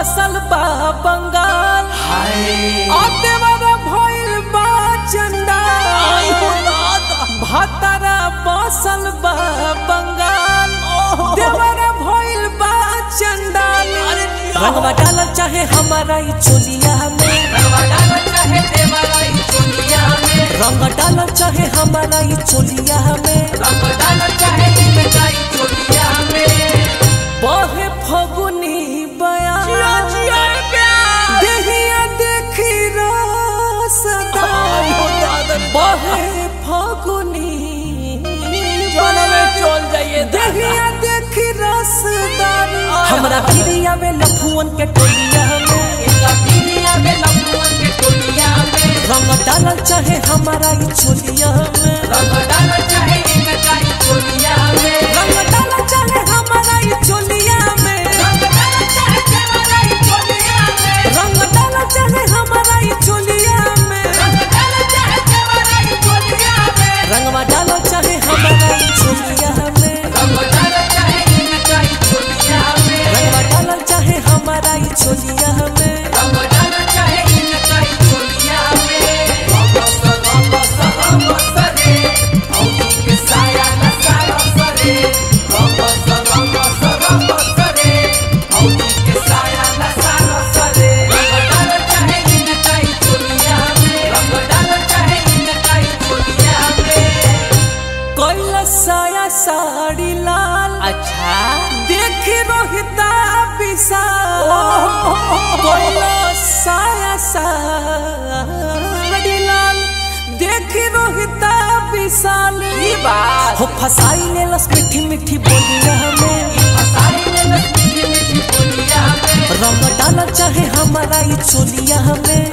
बसल बा बंगाल अतेवर भइल बा चंडाल भतरा बसल बा बंगाल देवर भइल बा चंडाल रंगवा डाल चाहे हमारा ई चोलिया में रंग डाल चाहे हमारा ई चोलिया में बहे फगुनी बयान देहिया देखी रसदा बहे फगुनी चल जाइए देहिया देखी रसदार हमरा गिरिया में लफुअन के टोलिया में रंग डालल चाहे हमारा ई चोलिया में रंग डालल चाहे हमारा ई चोलिया में रंग डालल चाहे हमारा ई चोलिया में रंगवा डालल चाहे हमारा ई चोलिया में रंगवा डालल चाहे हमारा ई चोलिया में कोइला साया साड़ी लाल अच्छा देख रोहिता विशाल कोइला साया साड़ी लाल देख रोहिता विशाल ई बात हो फसाई ले लस मीठी मीठी बोलिया में रंग डाला चाहे हमारा ई चोलिया में